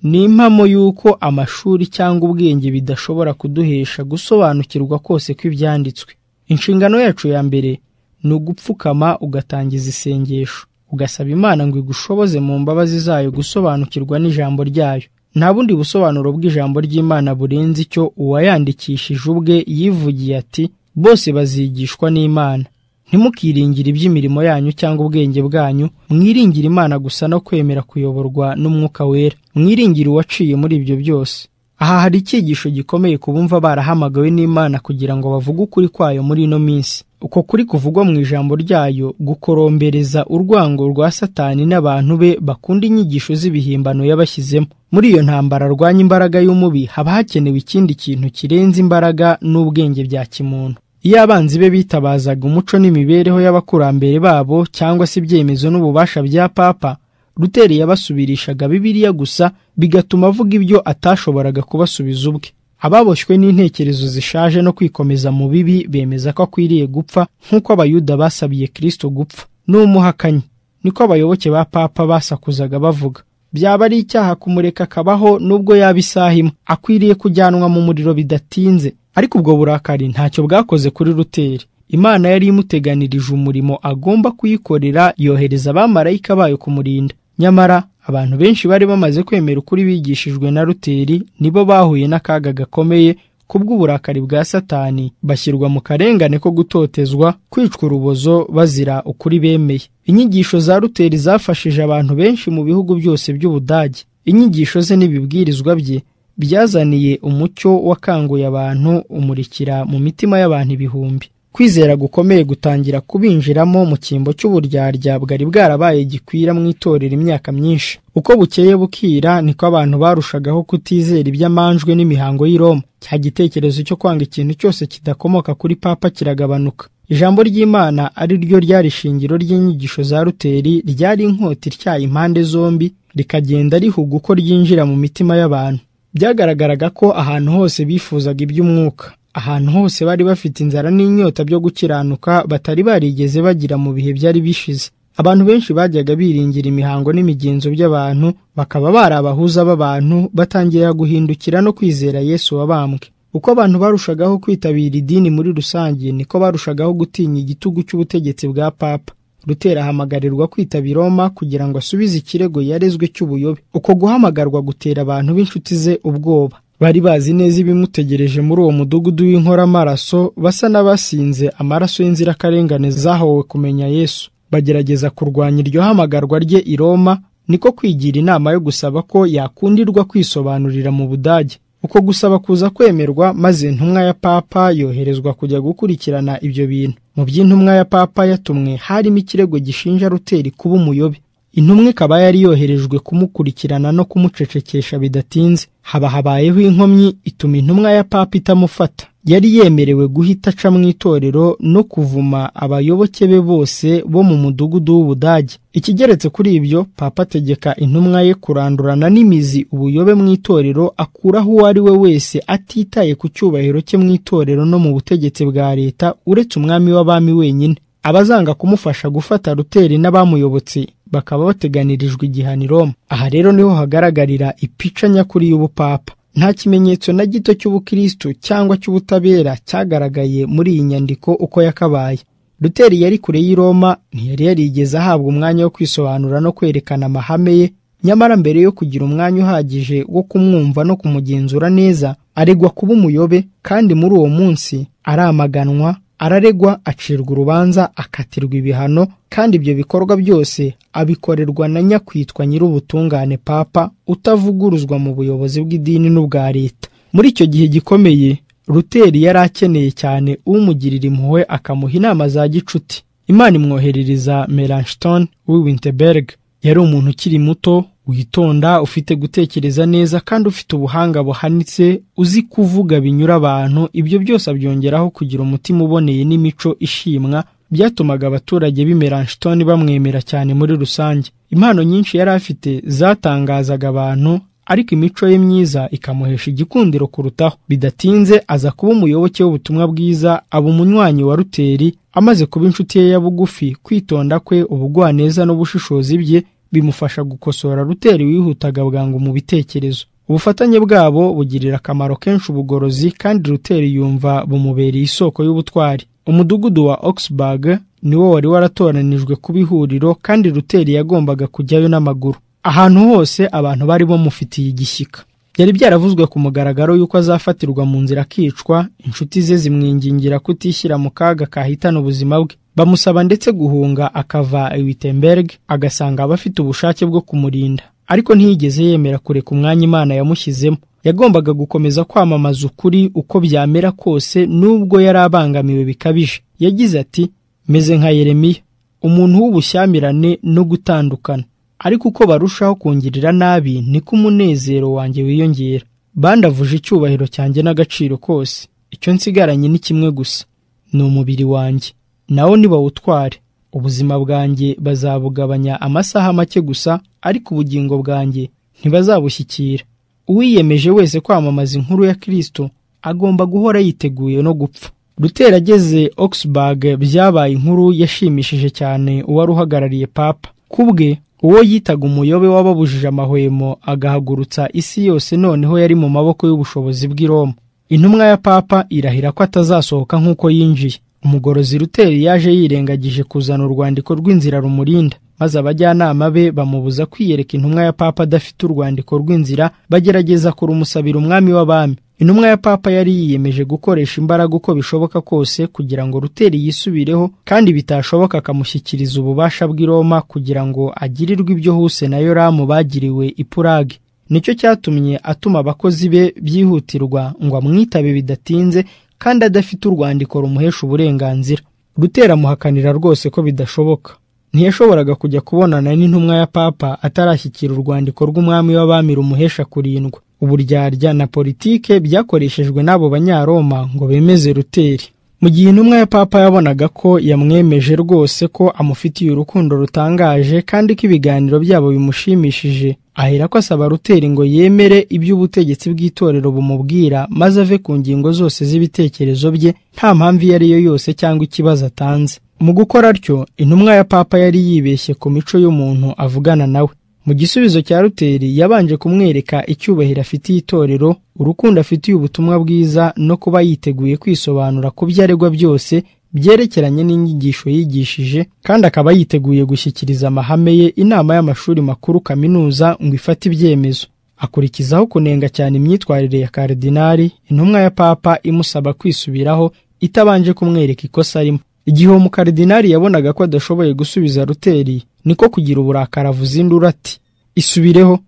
ni impamo y'uko amashuri cyangwa ubwenge bidashobora kuduhesha gusobanukirwa kose kw'ibyanditswe inshingano yacu ya mbere ni ugupfukama ugatangiza isengesho ugasaba imana ngo igushoboze mu mbabazi zayo gusobanukirwa n'ijambo ryayo nta bundi busobanuro bw'ijambo ry'imana burenze icyo uwayandikishije ubwe yivugiye ati bose bazigishwa n'imana ntimukiringire iby'imirimo yanyu cyangwa ubwenge bwanyu mwiringire imana gusa no kwemera kuyoborwa n'umwuka wera mwiringire uwaciye muri ibyo byose aha hari icyigisho gikomeye ku bumva barahamagawe n'imana kugira ngo bavuge ukuri kwayo muri ino minsi uko kuri kuvugwa mu ijambo ryayo gukorombereza urwango rwa satani n'abantu be bakunda inyigisho z'ibihimbano yabashyizemo muri iyo ntambara arwanya imbaraga y'umubi haba hakenewe ikindi kintu kirenze imbaraga n'ubwenge bya kimuntu iyo abanzi be bitabazaga umuco n'imibereho y'abakurambere babo cyangwa se ibyemezo n'ububasha bya papa ruteri yabasubirishaga bibiliya gusa bigatuma avuga ibyo atashoboraga kubasubiza ubwe ababoshywe n'intekerezo zishaje no kwikomeza mu bibi bemeza ko akwiriye gupfa nk'uko abayuda basabiye kristo gupfa n'umuhakanyi niko abayoboke ba papa basakuzaga bavuga byaba ari icyaha kumureka akabaho nubwo yaba isaha imwe akwiriye kujyanwa mu muriro bidatinze ariko ubwo burakari ntacyo bwakoze kuri ruteri imana yari imuteganirije umurimo agomba kuyikorera yohereza abamarayika bayo kumurinda nyamara abantu benshi bari bamaze kwemera ukuri bigishijwe na ruteri nibo bahuye n'akaga gakomeye kubw'uburakari bwa satani bashyirwa mu karengane ko gutotezwa kwicwa urubozo bazira ukuri bemeye inyigisho za ruteri zafashije abantu benshi mu bihugu byose by'ubudage inyigisho ze n'ibibwirizwa bye byazaniye umucyo wakanguye abantu umurikira mu mitima y'abantu ibihumbi kwizera gukomeye gutangira kubinjiramo mu cyimbo cy'uburyarya bwari bwarabaye gikwira mu itorero imyaka myinshi uko bukeye bukira niko abantu barushagaho kutizera iby'amanjwe n'imihango y'i Roma cya gitekerezo cyo kwanga ikintu cyose kidakomoka kuri papa kiragabanuka ijambo ry'imana ari ryo ryari ishingiro ry'inyigisho za ruteri ryari inkota ityaye impande zombi rikagenda rihuga uko ryinjira mu mitima y'abantu byagaragaraga ko ahantu hose bifuzaga iby'umwuka ahantu hose bari bafite inzara n'inyota byo gukiranuka batari barigeze bagira mu bihe byari bishize abantu benshi bajyaga biringira imihango n'imigenzo by'abantu bakaba bari abahuza b'abantu batangira guhindukira no kwizera yesu wabambwe uko abantu barushagaho kwitabira idini muri rusange niko barushagaho gutinya igitugu cy'ubutegetsi bwa papa rutera ahamagarirwa kwitabira Roma kugira ngo asubize ikirego yarezwe cy'ubuyobe uko guhamagarwa gutera abantu b'inshuti ze ubwoba bari bazi neza ibimutegereje muri uwo mudugudu w'inkoramaraso basa n'abasinze amaraso y'inzirakarengane zahowe kumenya yesu bagerageza kurwanya iryo hamagarwa rye i Roma niko kwigira inama yo gusaba ko yakundirwa kwisobanurira mu budage uko gusaba kuza kwemerwa maze intumwa ya papa yoherezwa kujya gukurikirana ibyo bintu mu by'intumwa ya papa yatumwe harimo ikirego gishinja ruteri kuba umuyobe intumwa ikaba yari yoherejwe kumukurikirana no kumucecekesha bidatinze haba habayeho inkomyi ituma intumwa ya papa itamufata yari yemerewe guhita aca mu itorero no kuvuma abayoboke be bose bo mu mudugudu w'ubudage ikigeretse kuri ibyo papa ategeka intumwa ye kurandurana n'imizi ubuyobe mu itorero akuraho uwo ari we wese atitaye ku cyubahiro cye mu itorero no mu butegetsi bwa leta uretse umwami w'abami wenyine abazanga kumufasha gufata ruteri n'abamuyobotse bakaba bateganirijwe igihano i Roma aha rero niho hagaragarira ipica nyakuri y'ubupapa nta kimenyetso na gito cy'ubukristo cyangwa cy'ubutabera cyagaragaye muri iyi nyandiko uko yakabaye ruteri yari kure y'i Roma ntiyari yarigeze ahabwa umwanya wo kwisobanura no kwerekana amahame ye nyamara mbere yo kugira umwanya uhagije wo kumwumva no kumugenzura neza aregwa kuba umuyobe kandi muri uwo munsi aramaganwa araregwa acirwa urubanza akatirwa ibihano kandi ibyo bikorwa byose abikorerwa na nyakwitwa nyir'ubutungane papa utavuguruzwa mu buyobozi bw'idini n'ubwa leta muri icyo gihe gikomeye ruteri yari akeneye cyane umugirira impuhwe akamuha inama za gicuti imana imwoherereza melanchthon w'Winterberg yari umuntu ukiri muto witonda ufite gutekereza neza kandi ufite ubuhanga buhanitse uzi kuvuga binyura abantu ibyo byose abyongeraho kugira umutima uboneye n'imico ishimwa byatumaga abaturage b'Imelanchthon bamwemera cyane muri rusange impano nyinshi yari afite zatangazaga abantu ariko imico ye myiza ikamuhesha igikundiro kurutaho bidatinze aza kuba umuyoboke w'ubutumwa bwiza aba umunywanyi wa ruteri amaze kuba inshuti ye ya bugufi kwitonda kwe ubugwaneza n'ubushishozi bye bimufasha gukosora ruteri wihutaga bwangu mu bitekerezo ubufatanye bwabo bugirira akamaro kenshi ubugorozi kandi ruteri yumva bumubereye isoko y'ubutwari umudugudu wa oxburg niwo wari waratoranijwe kuba ihuriro kandi ruteri yagombaga kujyayo n'amaguru ahantu hose abantu bari bamufitiye igishyika byari byaravuzwe ku mugaragaro y'uko azafatirwa mu nzira akicwa inshuti ze zimwingingira kutishyira mu kaga kahitana ubuzima bwe bamusaba ndetse guhunga akava Wittenberg agasanga abafite ubushake bwo kumurinda ariko ntiyigeze yemera kureka umwanya Imana yamushyizemo yagombaga gukomeza kwamamaza ukuri uko byamera kose nubwo yari abangamiwe bikabije yagize ati meze nka Yeremiya umuntu w'ubushyamirane no gutandukana ariko uko barushaho kungirira nabi niko umunezero wanjye wiyongera bandavuje icyubahiro cyanjye n'agaciro kose icyo nsigaranye ni kimwe gusa ni umubiri wanjye nawo nibawutware ubuzima bwanjye bazabugabanya amasaha make gusa ariko ubugingo bwanjye ntibazabushyikira uwiyemeje wese kwamamaza inkuru ya kirisito agomba guhora yiteguye no gupfa rutera ageze oxburg byabaye inkuru yashimishije cyane uwari uhagarariye papa kubwe uwo yitaga umuyobe wababujije amahwemo agahagurutsa isi yose noneho yari mu maboko y'ubushobozi bw'i Roma intumwa ya papa irahira ko atazasohoka nk'uko yinjiye umugorozi ruteri yaje yirengagije kuzana urwandiko rw'inzira rumurinda maze abajyanama be bamubuza kwiyereka intumwa ya papa adafite urwandiko rw'inzira bagerageza kurumusabira umwami w'abami intumwa ya papa yari yiyemeje gukoresha imbaraga uko bishoboka kose kugira ngo ruteri yisubireho kandi bitashoboka akamushyikiriza ububasha bw'i Roma kugira ngo agirirwe ibyo huse na yoramu bagiriwe i purage nicyo cyatumye atuma abakozi be byihutirwa ngo amwitabe bidatinze kandi adafite urwandiko rumuhesha uburenganzira rutera amuhakanira rwose ko bidashoboka ntiyashoboraga kujya kubonana n'intumwa ya papa atarashyikira urwandiko rw'umwami w'abami rumuhesha kurindwa uburyarya na politike byakoreshejwe n'abo banyaroma ngo bemeze ruteri mu gihe intumwa ya papa yabonaga ko yamwemeje rwose ko amufitiye urukundo rutangaje kandi ko ibiganiro byabo bimushimishije ahera ko asaba ruteri ngo yemere iby'ubutegetsi bw'itorero bumubwira maze ave ku ngingo zose z'ibitekerezo bye nta mpamvu iyo ari yo yose cyangwa ikibazo atanze mu gukora atyo intumwa ya papa yari yibeshye ku mico y'umuntu avugana nawe mu gisubizo cya ruteri yabanje kumwereka icyubahiro afitiye itorero urukundo afitiye ubutumwa bwiza no kuba yiteguye kwisobanura ku byo aregwa byose byerekeranye n'inyigisho yigishije kandi akaba yiteguye gushyikiriza amahame ye inama y'amashuri makuru kaminuza ngo ifate ibyemezo akurikizaho kunenga cyane imyitwarire ya karidinari intumwa ya papa imusaba kwisubiraho itabanje kumwereka ikosa arimo igihe uwo mukaridinari yabonaga ko adashoboye gusubiza ruteri niko kugira uburakari avuza induru ati isubireho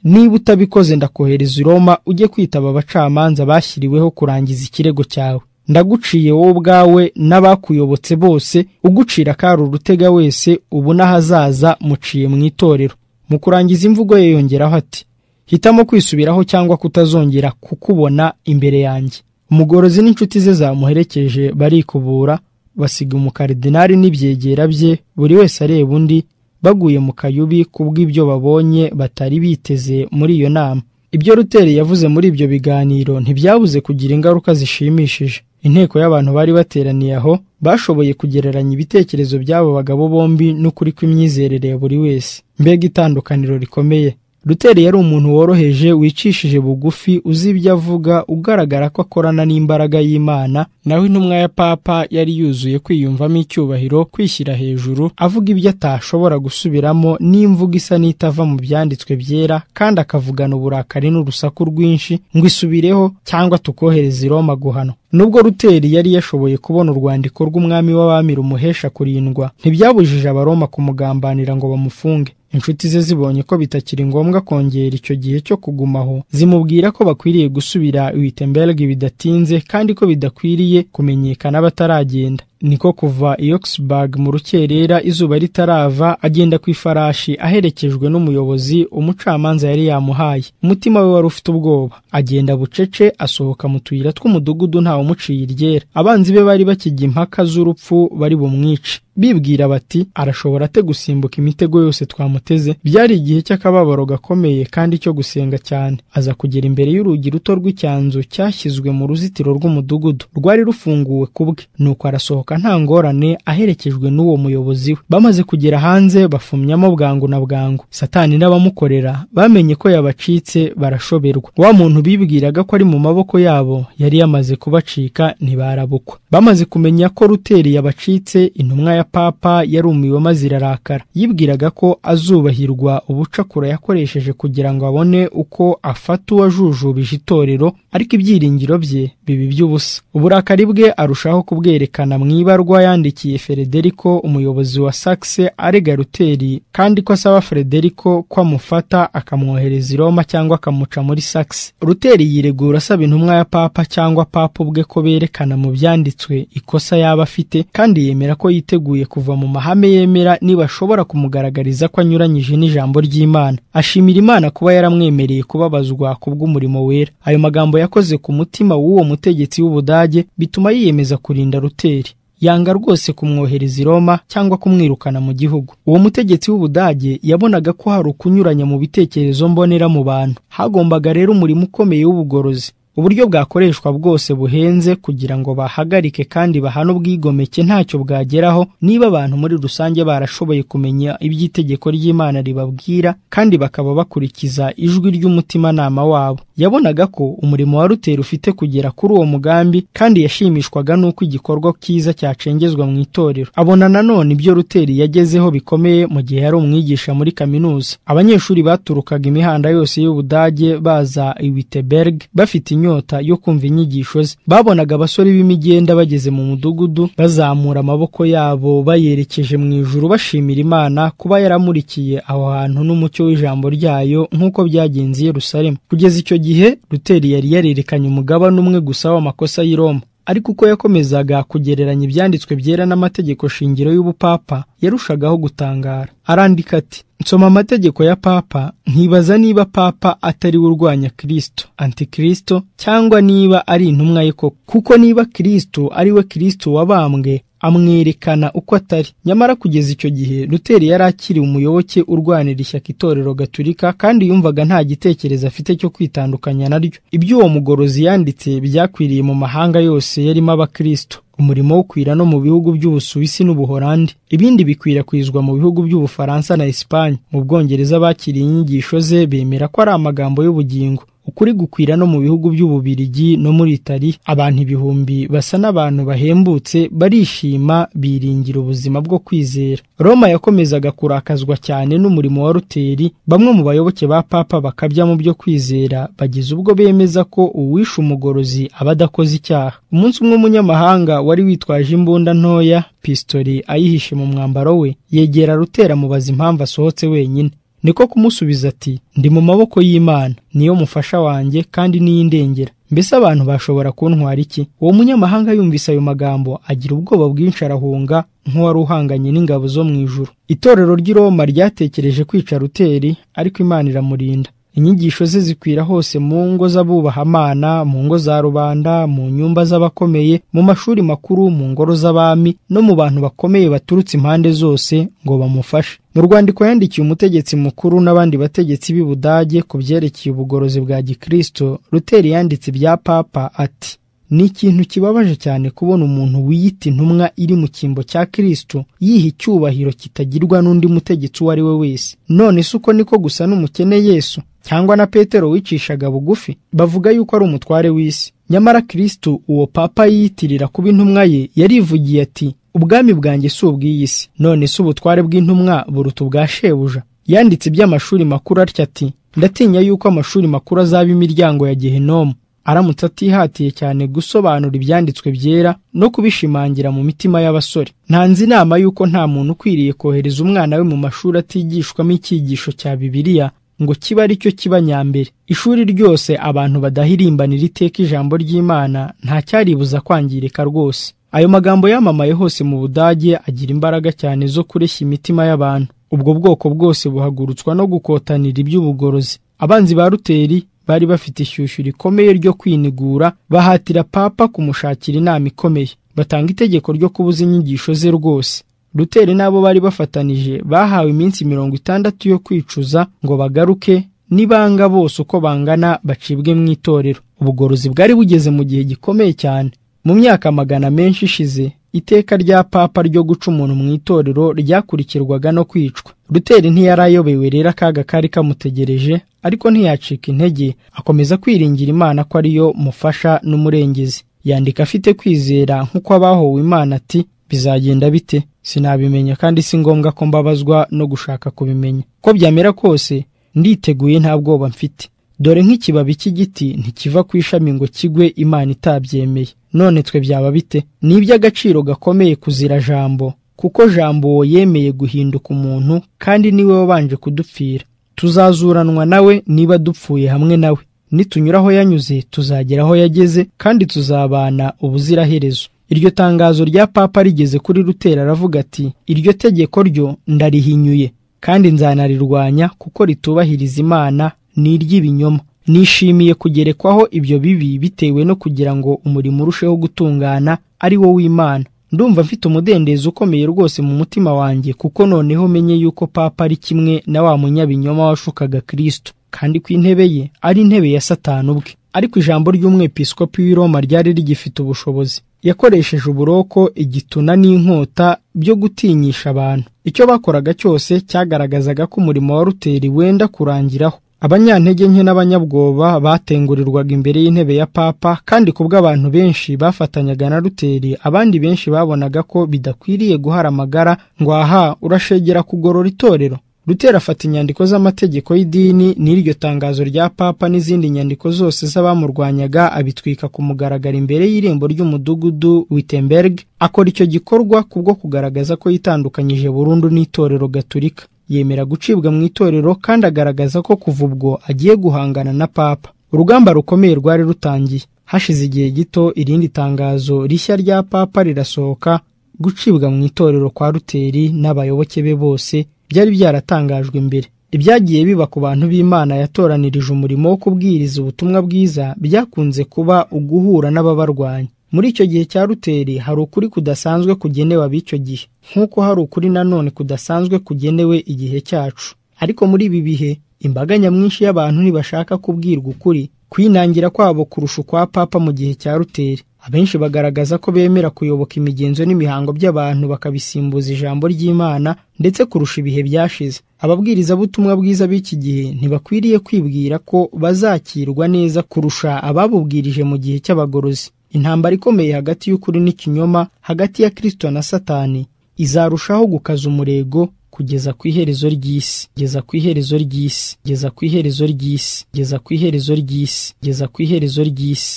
niba utabikoze ndakohereza i Roma ujye kwitaba abacamanza bashyiriweho kurangiza ikirego cyawe ndaguciye wowe ubwawe n'abakuyobotse bose ugucira akari urutega wese ubu n'ahazaza muciye mu itorero mu kurangiza imvugo ye yongeraho ati hitamo kwisubiraho cyangwa kutazongera kukubona imbere yanjye umugorozi n'inshuti ze zamuherekeje barikubura basiga umukaridinari n'ibyegera bye buri wese areba undi baguye mu kayubi kubw'ibyo babonye batari biteze muri iyo nama ibyo ruteri yavuze muri ibyo biganiro ntibyabuze kugira ingaruka zishimishije inteko y'abantu bari bateraniye aho bashoboye kugereranya ibitekerezo by'abo bagabo bombi n'ukuri kw'imyizerere ya buri wese mbega itandukaniro rikomeye ruteri yari umuntu woroheje wicishije bugufi uzi ibyo avuga ugaragara ko akorana n'imbaraga y'imana nawe intumwa ya papa yari yuzuye kwiyumvamo icyubahiro kwishyira hejuru avuga ibyo atashobora gusubiramo n'imvugo isa n'itava mu byanditswe byera kandi akavugana uburakari n'urusaku rwinshi ngo isubireho cyangwa tukohereze i Roma guhanwa nubwo ruteri yari yashoboye kubona urwandiko rw'umwami w'abami rumuhesha kurindwa ntibyabujije abaroma kumugambanira ngo bamufunge inshuti ze zibonye ko bitakiri ngombwa kongera icyo gihe cyo kugumaho zimubwira ko bakwiriye gusubira Wittenberg bidatinze kandi ko bidakwiriye kumenyekana bataragenda niko kuva i Oxburg mu rukerera izuba ritarava agenda ku ifarashi aherekejwe n'umuyobozi umucamanza yari yamuhaye umutima we wari ufite ubwoba agenda bucece asohoka mu tuyira tw'umudugudu ntawe umuciye iryera abanzi be bari bakijya impaka z'urupfu bari bumwice bibwira bati arashobora ate gusimbuka imitego yose twamuteze byari igihe cy'akababaro gakomeye kandi cyo gusenga cyane aza kugera imbere y'urugi ruto rw'icyanzu cyashyizwe mu ruzitiro rw'umudugudu rwari rufunguwe kubwe nuko arasohoka gusohoka nta ngorane aherekejwe n'uwo muyobozi we bamaze kugera hanze bafumyamo bwangu na bwangu satani n'abamukorera bamenye ko yabacitse barashoberwa wa muntu bibwiraga ko ari mu maboko yabo yari yamaze kubacika ntibarabukwa bamaze kumenya ko ruteri yabacitse intumwa ya papa yarumiwe maze irarakara yibwiraga ko azubahirwa ubucakura yakoresheje kugira ngo abone uko afata uwajujubije itorero ariko ibyiringiro bye biba iby'ubusa uburakari bwe arushaho kubwerekana mu ibarwa yandikiye Federico umuyobozi wa Saxe arega Ruteri kandi ko asaba Federico ko amufata akamwohereza i Roma cyangwa akamuca muri Saxe Ruteri yiregura asaba intumwa ya Papa cyangwa Papa ubwe ko berekana mu byanditswe ikosa yaba afite kandi yemera ko yiteguye kuva mu mahame yemera nibashobora kumugaragariza ko anyuranyije n'ijambo ry'Imana ashimira Imana kuba yaramwemereye kubabazwa kubw'umurimo wera ayo magambo yakoze ku mutima w'uwo mutegetsi w'Ubudage bituma yiyemeza kurinda Ruteri yanga rwose kumwohereza i Roma cyangwa kumwirukana mu gihugu uwo mutegetsi w'Ubudage yabonaga ko hari ukunyuranya mu bitekerezo mbonera mu bantu hagombaga rero umurimo ukomeye w'ubugorozi uburyo bwakoreshwa bwose buhenze kugira ngo bahagarike kandi bahane ubwigomeke ntacyo bwageraho niba abantu muri rusange barashoboye kumenya iby'itegeko ry'imana ribabwira kandi bakaba bakurikiza ijwi ry'umutimanama wabo yabonaga ko umurimo wa ruteri ufite kugera kuri uwo mugambi kandi yashimishwaga n'uko igikorwa cyiza cyacengezwa mu itorero abona nanone ibyo ruteri yagezeho bikomeye mu gihe yari umwigisha muri kaminuza abanyeshuri baturukaga imihanda yose y'ubudage baza i Wittenberg bafite inyota yo kumva inyigisho ze babonaga abasore b'imigenda bageze mu mudugudu bazamura amaboko yabo bayerekeje mu ijuru bashimira imana kuba yaramurikiye aho hantu n'umucyo w'ijambo ryayo nk'uko byagenze i Yerusalemu kugeza icyo gihe ruteri yari yarerekanye umugabane umwe gusa w'amakosa y'i Roma ariko uko yakomezaga kugereranya ibyanditswe byera n'amategeko shingiro y'ubupapa yarushagaho gutangara arandika ati nsoma amategeko ya papa nkibaza niba papa atari we urwanya kirisito antikristo cyangwa niba ari intumwa ye koko kuko niba kirisito ari we kirisito wabambwe amwerekana uko atari nyamara kugeza icyo gihe ruteri yari akiri umuyoboke urwanira ishyaka itorero gaturika kandi yumvaga nta gitekerezo afite cyo kwitandukanya naryo ibyo uwo mugorozi yanditse byakwiriye mu mahanga yose yarimo abakristo umurimo ukwira no mu bihugu by'ubusuwisi n'ubuholandi ibindi bikwirakwizwa mu bihugu by'ubufaransa na esipanye mu bwongereza bakiriye inyigisho ze bemera ko ari amagambo y'ubugingo ukuri gukwira no mu bihugu by'ububirigi no muri Italiya abantu ibihumbi basa n'abantu bahembutse barishima biringira ubuzima bwo kwizera Roma yakomezaga kurakazwa cyane n'umurimo wa Ruteri bamwe mu bayoboke ba Papa bakabya mu byo kwizera bageze ubwo bemeza ko uwishe umugorozi aba adakoze icyaha umunsi umwe umunyamahanga wari witwaje imbunda ntoya pistori ayihishe mu mwambaro we yegera Ruteri amubaza impamvu asohotse wenyine niko kumusubiza ati ndi mu maboko y'imana niyo mufasha wanjye kandi n'iy'indengera mbese abantu bashobora kuntwara iki uwo munyamahanga yumvise ayo magambo agira ubwoba bwinshi arahunga nk'uwari uhanganye n'ingabo zo mu ijuru itorero ry'i roma ryatekereje kwica ruteri ariko imana iramurinda inyigisho ze zikwira hose mu ngo z'abubahimana mu ngo za rubanda mu nyumba z'abakomeye mu mashuri makuru mu ngoro z'abami no mu bantu bakomeye baturutse impande zose ngo bamufashe mu rwandiko yandikiye umutegetsi mukuru n'abandi bategetsi b'i budage ku byerekeye ubugorozi bwa gikirisito ruteri yanditse ibya papa ati ni ikintu kibabaje cyane kubona umuntu wiyita intumwa iri mu cyimbo cya kirisito yiha icyubahiro kitagirwa n'undi mutegetsi uwo ari we wese none si uko niko gusa n'umukene yesu cyangwa na petero wicishaga bugufi bavuga yuko ari umutware w'isi nyamara kirisito uwo papa yiyitirira kuba intumwa ye yarivugiye ati ubwami bwanjye si ubw'iyi si none si ubutware bw'intumwa buruta ubwa shebuja yanditse iby'amashuri makuru atya ati ndatinya yuko amashuri makuru azaba imiryango ya gehinomu aramutse atihatiye cyane gusobanura ibyanditswe byera no kubishimangira mu mitima y'abasore ntanze inama y'uko nta muntu ukwiriye kohereza umwana we mu mashuri atigishwamo icyigisho cya bibiliya ngo kiba ari cyo kiba nyambere ishuri ryose abantu badahirimbanira iteka ijambo ry'imana nta cyaribuza kwangirika rwose ayo magambo yamamaye hose mu budage agira imbaraga cyane zo kureshya imitima y'abantu ubwo bwoko bwose buhagurutswa no gukotanira iby'ubugorozi abanzi ba ruteri bari bafite ishyushyu rikomeye ryo kwinigura bahatira papa kumushakira inama ikomeye batanga itegeko ryo kubuza inyigisho ze rwose ruteri n'abo bari bafatanije bahawe iminsi mirongo itandatu yo kwicuza ngo bagaruke nibanga bose uko bangana bacibwe mu itorero ubugorozi bwari bugeze mu gihe gikomeye cyane mu myaka magana menshi ishize iteka rya papa ryo guca umuntu mu itorero ryakurikirwaga no kwicwa ruteri ntiyari ayobewe rero akaga kari kamutegereje ariko ntiyacika intege akomeza kwiringira imana ko ariyo mufasha n'umurengezi yandika afite kwizera nk'uko abahowe imana ati bizagenda bite sinabimenya kandi si ngombwa ko mbabazwa no gushaka kubimenya ko byamera kose nditeguye nta bwoba mfite dore nk'ikibabi cy'igiti ntikiva ku ishami ngo kigwe imana itabyemeye none twe byaba bite ni iby'agaciro gakomeye kuzira jambo kuko jambo yemeye guhinduka umuntu kandi niwe wabanje kudupfira tuzazuranwa nawe niba dupfuye hamwe nawe nitunyura aho yanyuze tuzagera aho yageze kandi tuzabana ubuziraherezo iryo tangazo rya papa rigeze kuri rutera aravuga ati iryo tegeko ryo ndarihinyuye kandi nzanarirwanya kuko ritubahiriza imana ni iry'ibinyoma nishimiye kugerekwaho ibyo bibi bitewe no kugira ngo umurimo urusheho gutungana ari wo w'imana ndumva mfite umudendezo ukomeye rwose mu mutima wanjye kuko noneho menye yuko papa ari kimwe na wa munyabinyoma washukaga kirisito kandi ku intebe ye ari intebe ya satani ubwe ariko ijambo ry'umwepisikopi w'i roma ryari rigifite ubushobozi yakoresheje uburoko igituna n'inkota byo gutinyisha abantu icyo bakoraga cyose cyagaragazaga ko umurimo wa ruteri wenda kurangiraho abanyantege nke n'abanyabwoba batengurirwaga imbere y'intebe ya papa kandi kubwo abantu benshi bafatanyaga na ruteri abandi benshi babonaga ko bidakwiriye guhara amagara ngo aha urashegera kugorora itorero rutera afata inyandiko z'amategeko y'idini n'iryo tangazo rya papa n'izindi nyandiko zose z'abamurwanyaga abitwika ku mugaragaro imbere y'irembo ry'umudugudu wittenberg akora icyo gikorwa kubwo kugaragaza ko yitandukanyije burundu n'itorero gaturika yemera gucibwa mu itorero kandi agaragaza ko kuva ubwo agiye guhangana na papa urugamba rukomeye rwari rutangiye hashize igihe gito irindi tangazo rishya rya papa rirasohoka gucibwa mu itorero kwa ruteri n'abayoboke be bose byari byaratangajwe imbere ibyagiye biba ku bantu b'imana yatoranirije umurimo wo kubwiriza ubutumwa bwiza byakunze kuba uguhura n'ababarwanya muri icyo gihe cya ruteri hari ukuri kudasanzwe kugenewe ab'icyo gihe nk'uko hari ukuri nanone kudasanzwe kugenewe igihe cyacu ariko muri ibi bihe imbaga nyamwinshi y'abantu ntibashaka kubwirwa ukuri kwinangira kwabo kurusha ukwa papa mu gihe cya ruteri abenshi bagaragaza ko bemera kuyoboka imigenzo n'imihango by'abantu bakabisimbuza ijambo ry'imana ndetse kurusha ibihe byashize ababwirizabutumwa bwiza b'iki gihe ntibakwiriye kwibwira ko bazakirwa neza kurusha ababubwirije mu gihe cy'abagorozi intambara ikomeye hagati y'ukuri n'ikinyoma hagati ya kirisito na satani izarushaho gukaza umurego kugeza ku iherezo ry'isi kugeza ku iherezo ry'isi kugeza ku iherezo ry'isi kugeza ku iherezo ry'isi kugeza ku iherezo ry'isi